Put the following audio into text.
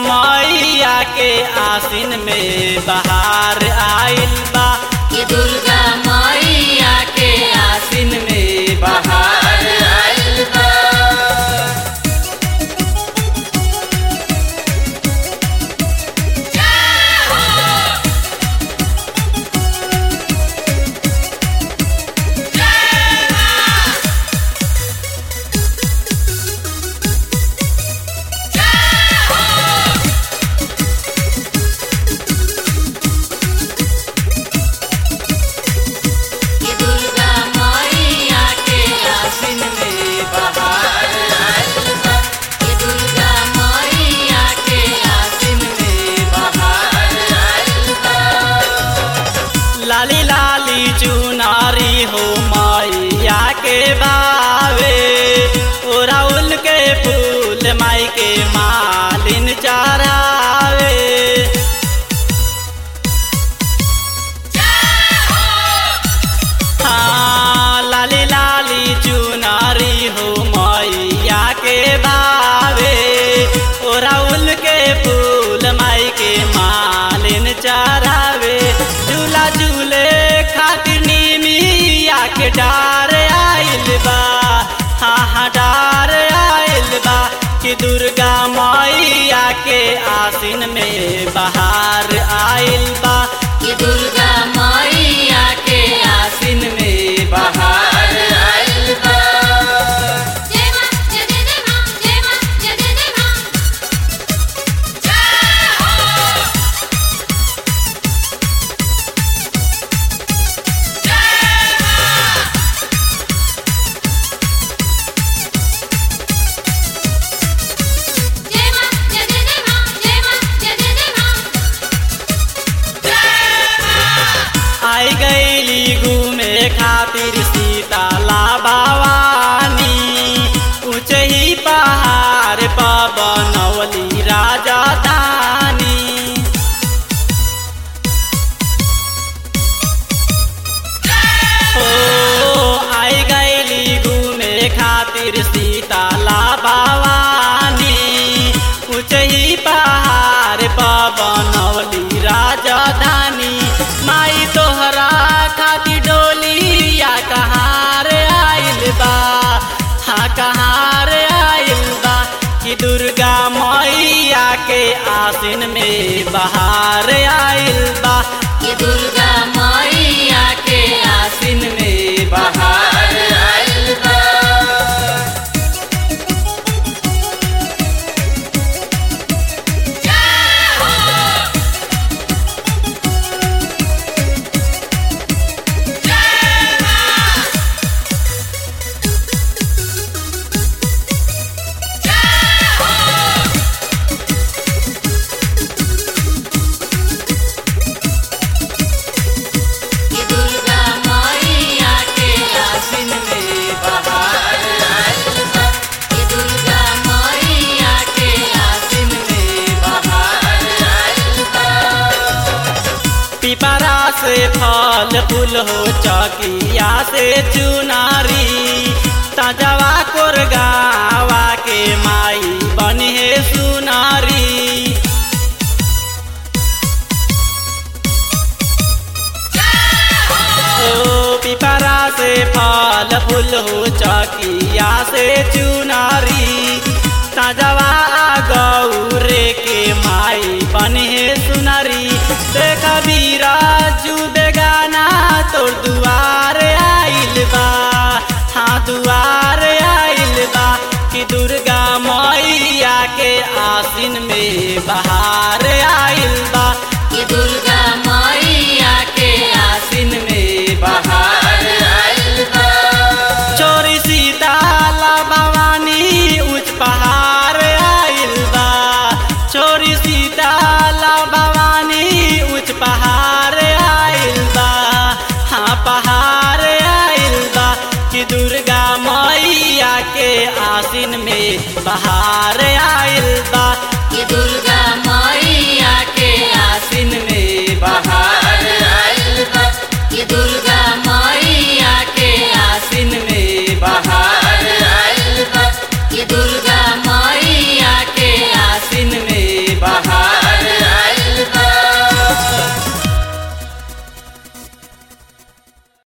मैया के आसिन में बहार आइल बा कि दुर्गा मैया के आसिन में बहार बहार आइल बा कि दुर्गा मैया के आसिन में बहार आइल बा कि दुर्गा मैया के आसिन में बहार आइल बा लाली लाली चुनारी हो मैया के बावे ओराउल के फूल माई के मालिन चरावे हाँ लाली लाली चुनारी हो मैया के बावे ओराउल के फूल माई के मालिन चरावे झूला झूले खातिर नीमिया के डार आइल बा हाँ हाँ डार आइल बा कि दुर्गा मैया के आसिन में बहार आइल बा कि दुर्गा मैया के आसिन में बहार बहार आइल बा जय मां जय जय जय मां जय मां जय जय जय मां जय हो जय मां जय जय जय मां जय मां जय जय जय मां आई गईली घूमे खातिर सीताला भवानी ऊंचे ही पहाड़ पर बनौली राजधानी ओ आई गईली घूमे खातिर सीताला भवानी ऊंचे ही पहाड़ पर बनौली राजधानी माई तोहरा खातिर डोलिया कहार आइल बा हाँ कहार आइल बा कि दुर्गा मैया के आसिन में बहार आइल बा कि दुर्गा मैया के आसिन में बहार बहार आइल बा कि दुर्गा मैया के आसिन में बहार आइल बा कि दुर्गा मैया के आसिन में बहार आइल बा पिपरा से फल फूल हो चकिया से चुनारी तजवा कोर गावा के माई बनी है सुनारी ओ पिपरा से फल फूल हो चकिया से चुनारी तजवा गौरे के माई बने सुनरी देख बीराजू बेगाना तोर दुआर आइल बा हाँ दुआर आइल बा कि दुर्गा मैया के आसिन में बहार आइल बा कि दुर्गा मैया के आसिन में बहार आइल बा चोरी सीताला भवानी उच्च पहाड़ आइल बा चोरी सीताला भवानी उच्च पहाड़ आइल बा हाँ पहाड़ आइल बा कि दुर्गा मैया के आसिन में बहार आइल बा कि दुर्गा